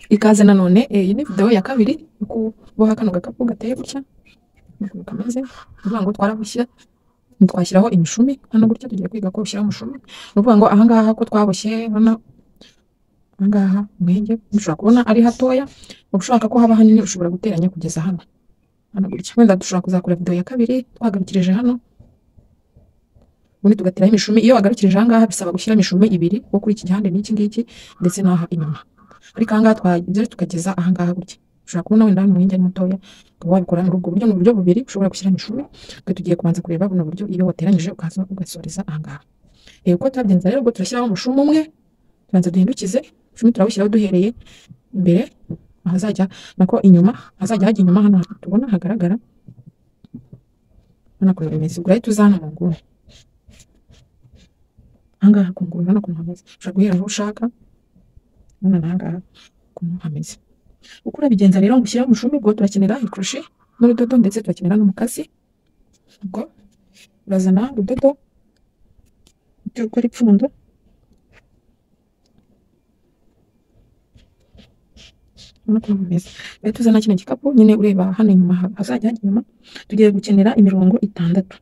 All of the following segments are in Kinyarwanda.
ikaze nanone eh, iyi ni video ya kabiri yo kuboha kano gakapu gateye gutya ukuntu kameze ni ukuvuga ngo twarabushyira twashyiraho imishumi hano gutya tugiye kwiga ko ushyira umushumi ni ukuvuga ngo ahangaha ko twaboshye hano ahangaha mwenge mushobora kubona ari hatoya ushaka ko haba hanini ushobora guteranya kugeza hano hano gutya wenda dushobora kuzakora video ya kabiri twagarukirije hano ubundi tugatiraho imishumi iyo wagarukirije ahangaha bisaba gushyira imishumi ibiri wo kuri iki gihande n'iki ngiki ndetse n'aha inyuma ariko ahangaha twageze tukageza ahangaha gutya ushobora kubona wenda hano mwenge ari mutoya ukaba wabikora muri ubwo buryo ni uburyo bubiri ushobona gushyira imishumi twe tugiye kubanza kureba buno buryo iyo wateranyije ukaza ugasoreza ahangaha reba uko twabigenza rero ubwo turashyiraho umushumi umwe tubanza duhindukize umushumi turawushyiraho duhereye imbere ahazajya nako inyuma ahazajya hajya inyuma hano tubona hagaragara hano kuntu bimeze ubwo urahita uza hano mu nguni ahangaha ku nguni hano kuntu hameze ushobora guhera aho ushaka hano ahangaha kuntu hameze uko urabigenza rero ngo ushyire umushumi ubwo turakenera ikurushi n'urudodo ndetse turakenera n'umukasi ubwo urazana urudodo ujye ukora ipfundo urabona ko bimeze rero tuzana kino gikapu nyine ureba hano inyuma ha- hazajya hajya inyuma tugiye gukenera imirongo itandatu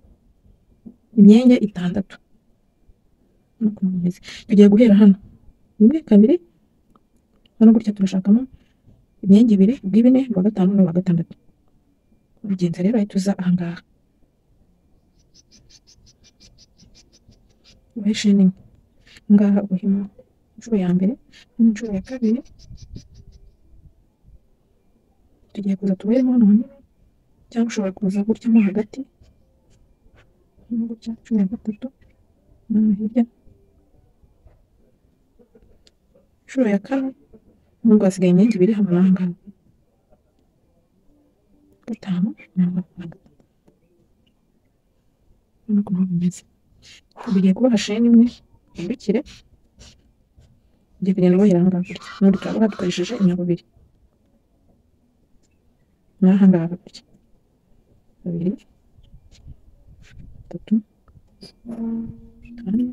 imyenge itandatu urabona ukuntu bimeze tugiye guhera hano rimwe kabiri hano gutya turashakamo imyenge ibiri ubw'ibine uwa gatanu n'uwa gatandatu ubigenza rero ahita uza ahangaha ubahe sheni imwe ahangaha ubahemo inshuro ya mbere n'inshuro ya kabiri tugiye kuza tuberemo hano hanini cyangwa ushobora kuza gutya mo hagati hano gutya cumi na gatatu hano hirya inshuro ya kane nubwo hasigaye imyenge ibiri hano n'ahangana gatanu mirongo itanu na gatanu urabona ukuntu bimeze bigiye kubaha sheni imwe uhindukire ugiye kugenda ubohera ahangaha gutya n'ubundi turaboha dukoresheje inyabubiri n'ahangaha gutya babiri batatu kane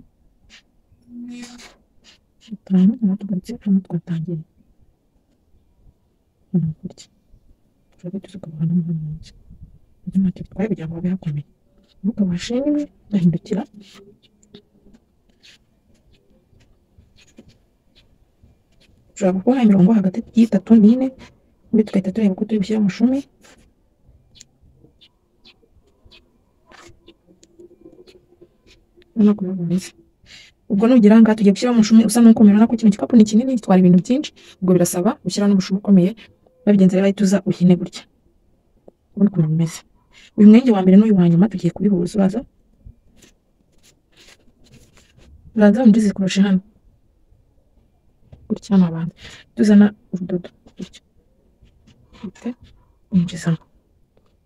gatanu aho tugarutse hano twatangiye hano gutya turabe tuzukaboha no hano munsi ibyo ntacyo bitwaye kugira ngo habe hakomeye nuko amashini imwe ndahindukira ushobora gukora imirongo hagati y'itatu n'ine ubundi tugahita tureba uko turi bushyira umushumi urabona ukuntu bimeze ubwo nugera aha ngaha tugiye gushyiraho umushumi usa n'uko mubibona ko kino gikapu ni kinini gitwara ibintu byinshi ubwo birasaba gushyiraho n'umushumi ukomeye babigenza rero ahita uza uhine gutya urabona ukuntu bimeze uyu mwenge wa mbere n'uyu wa nyuma tugiye kubihuza uraza uraza unjize kurusha hano gutya hano abantu tuzana urudodo gutya ufite winjizamo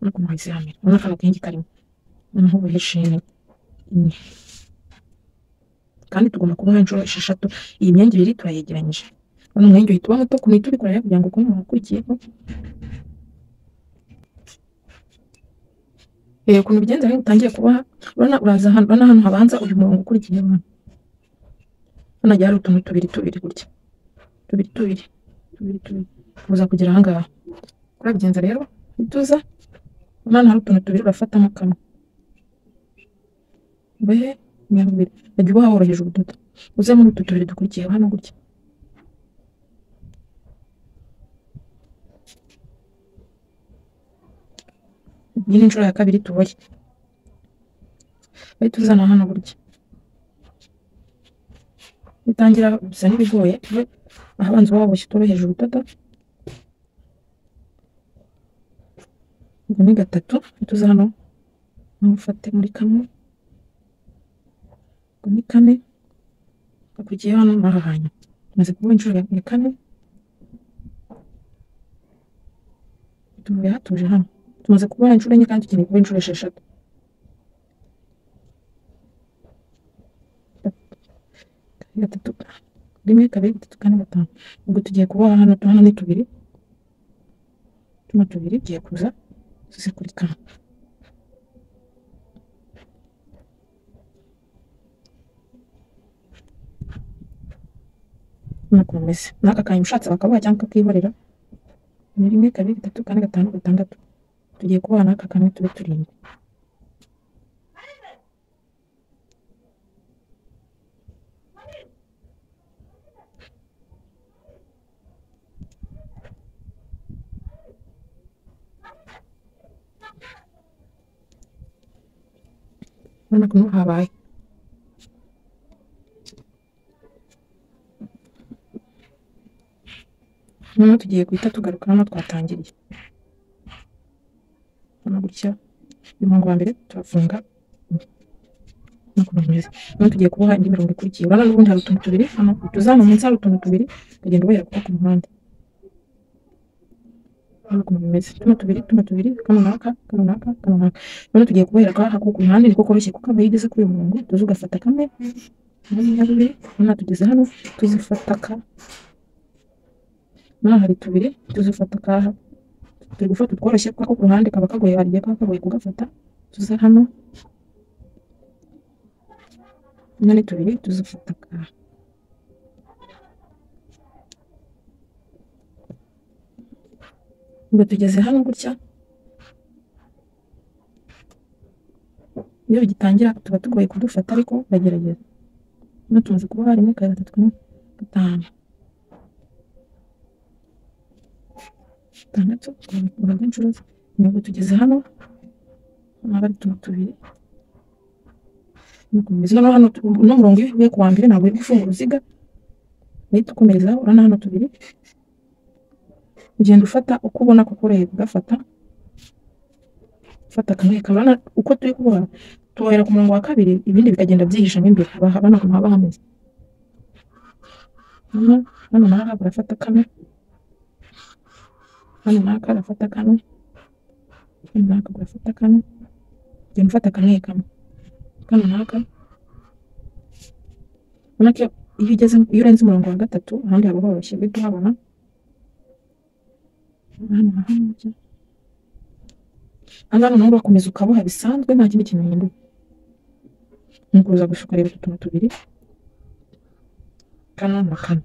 urabona ukuntu wayiziramira urabona akantu kenshi karimo noneho uboheshe imwe kandi tugomba kuboha inshuro esheshatu iyi myenge ibiri turayegeranyije urabona umwenge uhita uba muto kumenya icyo ubikora rero kugira ngo ukuntu wakurikiyeho Eh, ukuntu ubigenza rero utangiye kuboha urabona uraza hano urabona hano habanza uyu murongo ukurikiyeho hano hano hagiye hari utuntu tubiri tubiri gutya tubiri tubiri tubiri tubiri kuza kugera ahangaha urabigenza rero uhita uza urabona hano hari utuntu tubiri urafatamo kamwe ubehe nyabubiri wajya uboha woroheje ubudodo uze muri utu tubiri dukurikiyeho hano gutya iyi ni inshuro ya kabiri tuboye uhita uzana hano gutya bitangira gusa n'ibigoye we ahabanza uba waboshye utoroheje urudodo ubwo ni gatatu uhita uza hano nawe ufate muri kamwe ubwo ni kane akurikiyeho hano n'aha hantu umaze kuboha inshuro ya ya kane tuvuye hatuje hano tumaze kuboha inshuro enye kandi tukeneye kuboha inshuro esheshatu gatatu rimwe kabiri gatatu kane gatanu ubwo tugiye kuboha hano tu- hano ni tubiri tuno tubiri tugiye kuza tuze kuri kamwe nuko bimeze n'aka kantu ushatse wakabaha cyangwa ukakihorera ni rimwe kabiri gatatu kane gatanu gatandatu tugiye kubana n'aka kamwe tube turindwi urabona ko n'ubu habaye noneho tugiye guhita tugaruka hano twatangiriye hano gutya uyu murongo wa mbere turafunga noneho tugiye kuboha indi mirongo ikurikiye urabona n'ubundi hari utuntu tubiri hano utuzamu munsi hari utuntu tubiri ukagenda ubahera kuba ku muhanda hano ukuntu bimeze tuno tubiri tuno tubiri kano n'aka kano n'aka kano n'aka noneho tugiye kubohera kwa ku muhanda niko koroshye kuko aba yigeze kuri uyu murongo tuzi ugafata kamwe hano bibiri hano tugeze hano tuzifata ka hano hari tubiri tuzifata akaha turi gufata utworoshye kuko ako ku ruhande kaba kagoye hari igihe kaba kagoye kugafata tuza hano hano ni tubiri tuzifata akaha ngo tugeze hano gutya iyo bigitangira tuba tugoye kudufata ariko bagerageza hano tumaze kuba harimo kabiri gatatu kane gatanu gatandatu urabona ko inshuro ntabwo tugeze hano haba ari utuntu tubiri nukomeza noneho hano uno murongo iyo uvuye ku wa mbere ntabwo uri gufunga uruziga uhita ukomerezaho urabona hano tubiri ugenda ufata uko ubona ko ukoroheye kugafata ufata kamwe kabona uko turi kuboha tubohera ku murongo wa kabiri ibindi bikagenda byihishamo imbere haba haba n'ahantu haba hameze hano hano naho urafata kamwe hano naka arafata kano hano naka gafata kano ugenda ufata kamwe kamwe kano naka ubona ko iyo ugeze iyo urenze umurongo wa gatatu ahandi haba horoshye guhita uhabona hano na hano byo hano naho urakomeza ukaboha bisanzwe nta kindi kintu gihinduka ni ukuza gushuka rero utu tuntu tubiri kano na kano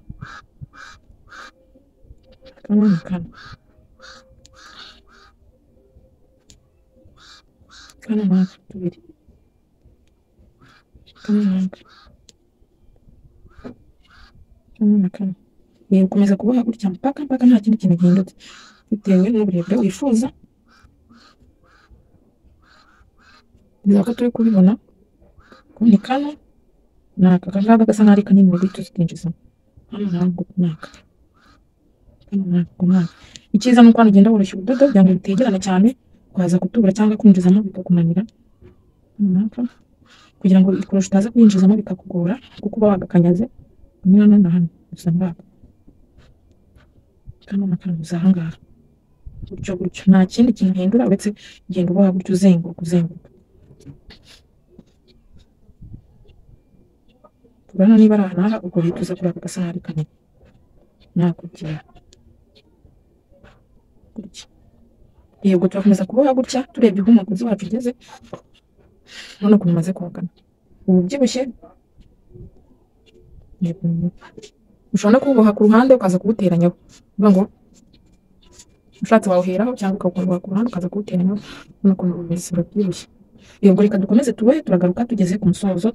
kano na kano Kano naka tubiri. Kano naka. Kano na kano. Ni ukomeza kuboha gutya mpaka mpaka nta kindi kintu gihindutse bitewe n'uburebure wifuza. Bizaba ko turi kubibona. Ko ni kano naka kangaka gasa nk'aho ari kanini muri tuzi twinjiza. Hano ntabwo naka. Kano ntabwo naka. Icyiza ni uko hano ugenda woroshya ubudodo kugira ngo bitegerane cyane kwaza kutubura cyangwa kwinjizamo bikakumanira runaka kugira ngo ikorosho utaza kwinjizamo bikakugora kuko uba wagakanyaze hamwe hano na hano gusa muri aka kano na kano gusa aha ngaha gutyo gutyo nta kindi kintu uhindura uretse kugenda uboha gutyo uzenguruka uzenguruka turabona niba ari ahantu aha ubwo hita uza kuri aka gasahari kanini nakugira gutya yego turakomeza kuboha gutya turebye uko umugozi wacu ugeze urabona ukuntu umaze kogana ubu ubyibushye yego ushobora no kuwuboha ku ruhande ukaza kuwuteranyaho uvuga ngo ushatse wawuheraho cyangwa ukawuboha ku ruhande ukaza kuwuteranyaho urabona ukuntu bumeze urabyibushye yego reka dukomeze tubohe turagaruka tugeze ku musozo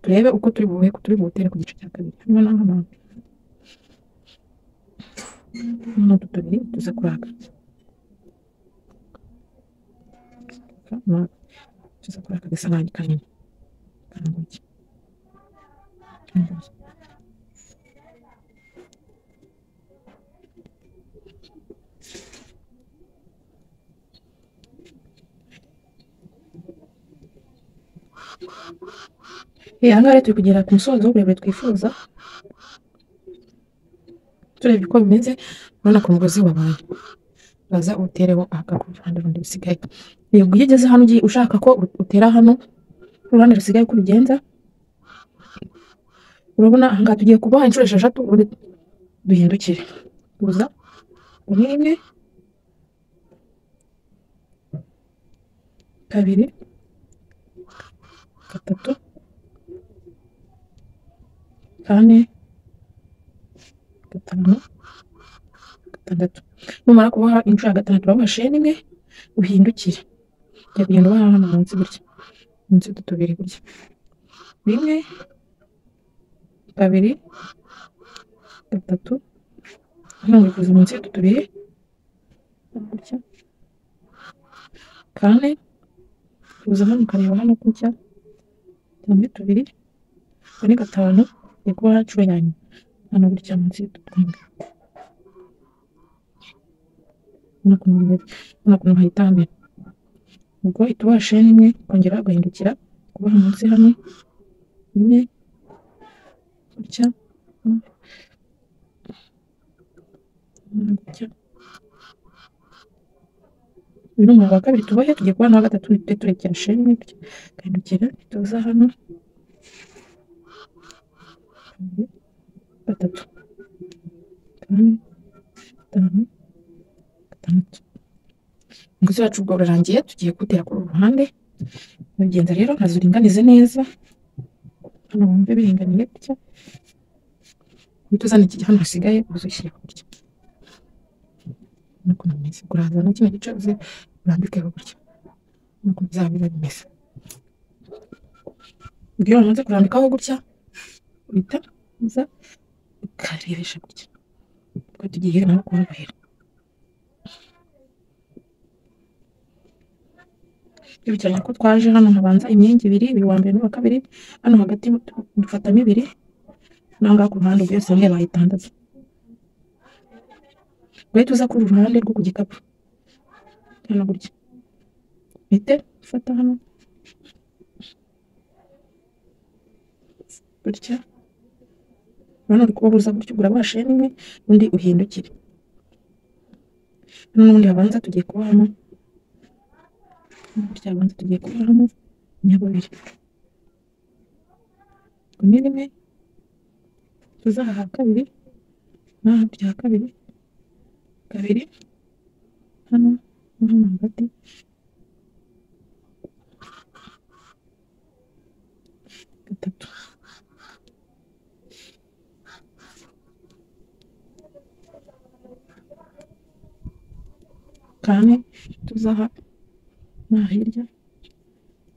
turebe uko turi buhe turi buwutere ku gice cya kabiri hano n'aha n'aha hano utu tubiri tuza kuraka tuza kuri aka gasahani kanini karanguye aha ngaha rero turi kugera ku musozo w'uburebure twifuza turebye uko bimeze urabona ko umugozi wabaye baza utereho aka ku ruhande rundi rusigaye yego iyo ugeze hano ugiye ushaka ko utera hano uruhande rusigaye uko ubigenza urabona ahangaha tugiye kuboha inshuro esheshatu duhindukire tuza umwe imwe kabiri gatatu kane gatanu gatandatu numara kuboha inshuro ya gatandatu uraboha sheni imwe uhindukire ujya kugenda uboha hano munsi gutya munsi y'utu tubiri gutya rimwe kabiri gatatu uzunguruza munsi y'utu tubiri gutya kane uza hano ukareba hano gutya tumwe tubiri kane gatanu ni kuboha inshuro ya nyuma hano gutya munsi y'utu twembi hano ukuntu bimeze hano ukuntu hayitambira ubwo uhita uboha sheni imwe ukongera ugahindukira kuboha munsi hano rimwe gutya hano gutya uyu ni umurongo wa kabiri tubohe tugiye kubona uwa gatatu tujye turekera sheni imwe gutya ugahindukira tuza hano kabiri gatatu kane gatanu gatandatu umugozi wacu ubwo urarangiye tugiye kuwutera kuri uru ruhande urabigenza rero nkaza uringanize neza hano wumve biringaniye gutya uhita uzana iki hano hasigaye uze ushyire gutya nuko bimeze urazana kino gice uze urambikeho gutya nuko bizaba biba bimeze ubwo iyo wamaze kurambikaho gutya uhita uza ukarebesha gutya ubwo tugiye nawe kuhubera twibukiranya ko twaje hano habanza imyenge ibiri uyu wa mbere n'uwa kabiri hano hagati dufatamo ibiri naho ngaho ku ruhande ubwo yose hamwe bayitandatu guhita uza kuri uru ruhande rwo ku gikapu hano gutya uhite ufata hano gutya urabona uri kuba uza gutya ugura ba sheni imwe undi uhindukire hano n'ubundi habanza tugiye kubahamo burya banza tugiye kubaramo nyababiri ngo ni rimwe tuza aha kabiri n'aha bya kabiri kabiri hano no hano hagati gatatu kane tuza aha no hirya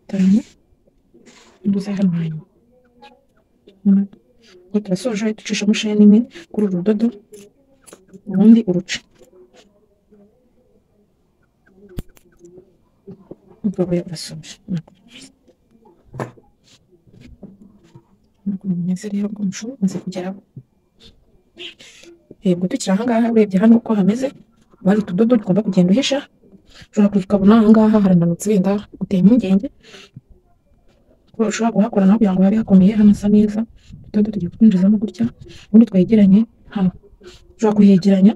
itanu imbuza hano hanyuma ubwo turasoje ducishamo sheni imwe kuri uru rudodo ubundi uruca ubwo we urasoje ntabwo bimeze rero ubwo mushobora kumaze kugeraho yego tukiri ahangaha urebye hano uko hameze haba hari utudodo tugomba kugenda uhisha ushobora kuza ukabona aha ngaha harananutse wenda guteye impungenge ko ushobora kuhakora naho kugira ngo habe hakomeye hanasa neza utudodo tugiye kutwinjizamo gutya ubundi twegeranye hano ushobora kuhegeranya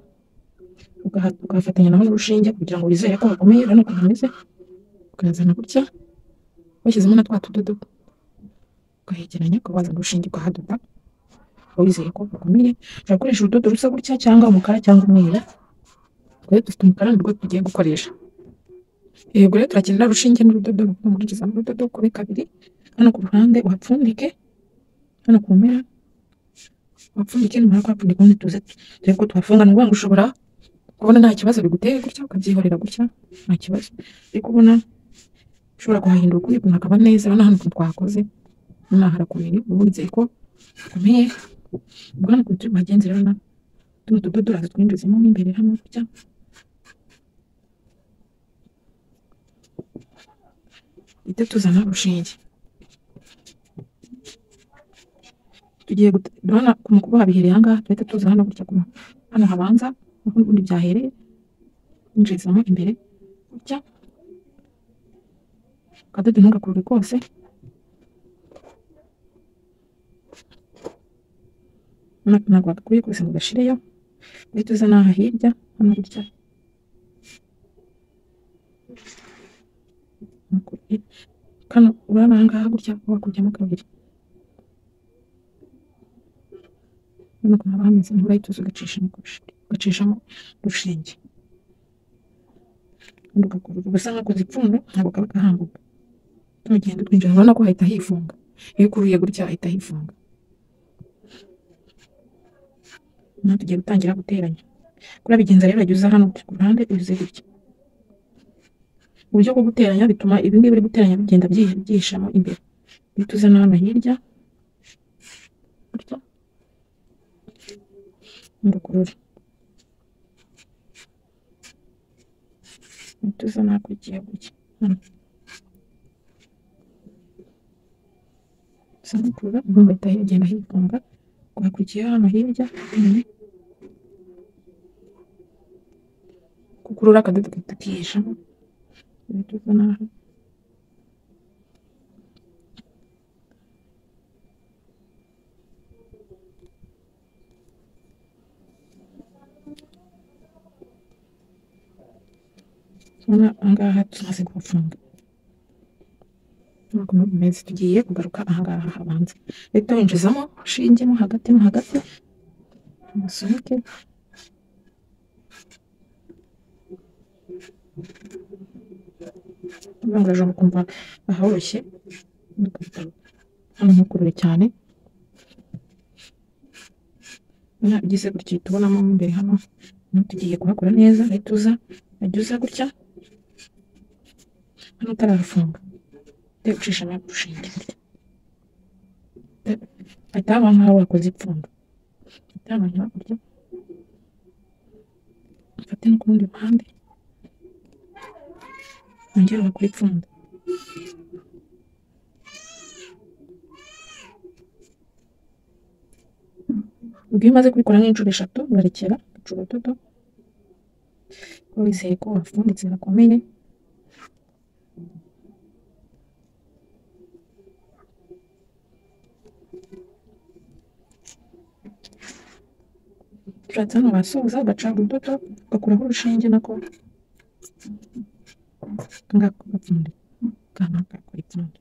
ukahafatanya naho n'urushinge kugira ngo wizere ko hakomeye urabona ukuntu hameze ukayazana gutya washyizemo na twa tudodo ukahegeranya ukaba wazana urushinge ukahadoda uba wizeye ko hakomeye ushobora gukoresha urudodo rusa gutya cyangwa umukara cyangwa umweru twe dufite umukara nirwo tugiye gukoresha yego rero turakenera urushinge n'urudodo ruvuga muri gizamu urudodo kuri kabiri hano ku ruhande uhapfundike hano ku mpera uhapfundike numara kuhapfundika ubundi tuze turebe ko tuhafunga ni ukuvuga ngo ushobora kubona nta kibazo biguteye gutya ukabyihorera gutya nta kibazo ariko ubona ushobora kuhahindura ukundi ukuntu hakaba neza urabona hano ukuntu twahakoze nonaha harakomeye uba wizeye ko hakomeye ubwo hano ukuntu turi buhagenze rero tuno tudodo uraza twinjizemo mo imbere hano gutya ite tuzana urushinge tugiye urabona mu kuboha bihereye aha ngaha tuhita tuza hano gutya kuma hano habanza aho ubundi byahereye winjirizamo imbere gutya akadodo ntugakurure kose ntabwo wagakuye kose ngo gashireyo uhita uzana aha hirya hano gutya kano urabona aha ngaha gutya wakujyamo kabiri urabona ko haba hameze nk'ubu urahita uza ugacishamo urushinge ubundi ugakurura gusa nk'akoze ipfundo ntabwo kaba gahambuka tugenda twinjira urabona ko hahita hifunga iyo ukuruye gutya hahita hifunga noneho tugiye gutangira guteranya kuriya bigenza rero jya uza hano ku ruhande uze gutya uburyo bwo guteranya bituma ibi ngibi biri guteranya bigenda byihi- byihishamo imbere iyo tuza na hano hirya gutya ndakurura iyo tuza na hakurya gutya hano uza gukurura inkunga ihita igenda hifunga wakurikiyeho hano hirya kukurura akadodo gahita kihishamo ibituza n'aha Urabona ahangaha tumaze kuhafunga ntabwo muri mezi tugiye kugaruka ahangaha habanza leta winjizamo ushinge mo hagati mo hagati umusunike urangaraje ukumva ahoroshye hano ntukurure cyane urabona ugize gutya uhita ubonamo mo imbere hano tugiye kuhakora neza leta uza wajya uza gutya hano utarafunga Debe ucishamo urushinge hahita haba nk'aho wakoze ipfundo hahita haba hakurya ufate no ku rundi ruhande wongere wakore ipfundo ubwo iyo umaze kubikora nk'inshuro eshatu urarekera ugaca urudodo kuko wizeye ko wafunditse gakomeye ushatse hano wasoza ugaca urudodo ugakuraho urushinge nako ngako gapfundo kana gakora ipfundo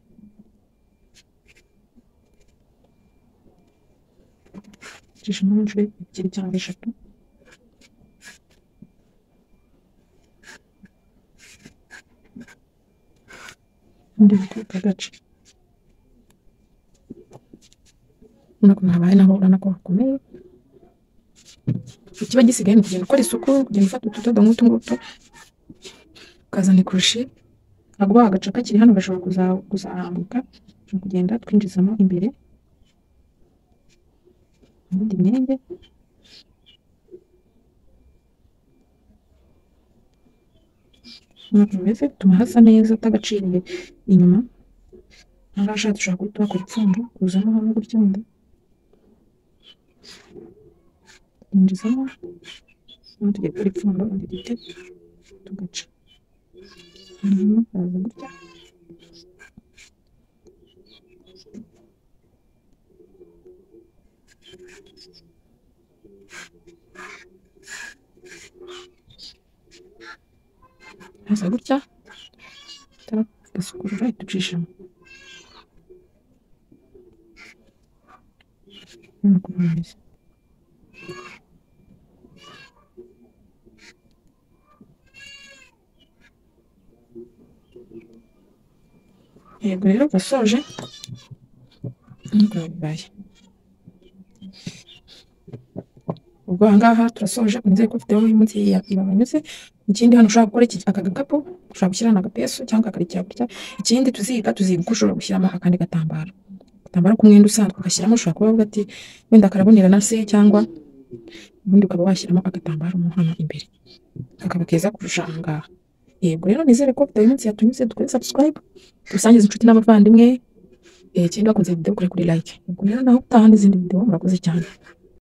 cishamo inshuro ebyiri cyangwa eshatu undi bituruka gace urabona ko ntabaye naho urabona ko hakomeye ikiba gisigaye ni ukugenda ukora isuku kugenda ufata utudodo nk'utu ngutu ukazana ikurushi akaguha agace kakiri hano gashobora kuza- kuzahambuka ushobora kugenda twinjizamo imbere ubundi myenge ntabwo bimeze bituma hasa neza utagaciriye inyuma ahangaha ushatse ushobora guhita wakora ipfundo kuzamo hano gutya wenda twinjizamo hano tugiye gukora ipfundo undi duti tugaca hanyuma kaza gutya kaza gutya tugasukura ducishamo nk'uko bimeze yego rero gasoje bibaye ubwo ahangaha turasoje nizeye ko ufiteho uyu munsi yabanyuze ikindi hano ushobora gukora iki aka gakapu ushobora gushyiramo agapesu cyangwa akakarikira gutya ikindi tuziga tuziga uko ushobora gushyiramo akandi gatambaro agatambaro k'umwenda usanzwe ugashyiramo ushobora kuba uvuga ati wenda karabonerana se cyangwa ubundi ukaba washyiramo agatambaro mo hano imbere kakaba keza kurusha ahangaha yego rero nizere ko ufite uyu munsi yatunyuze dukore subscribe dusangize inshuti n'abavandimwe eh, ikindi bakunze video kure kuri like ubwo rero naho utaha n'izindi video murakoze cyane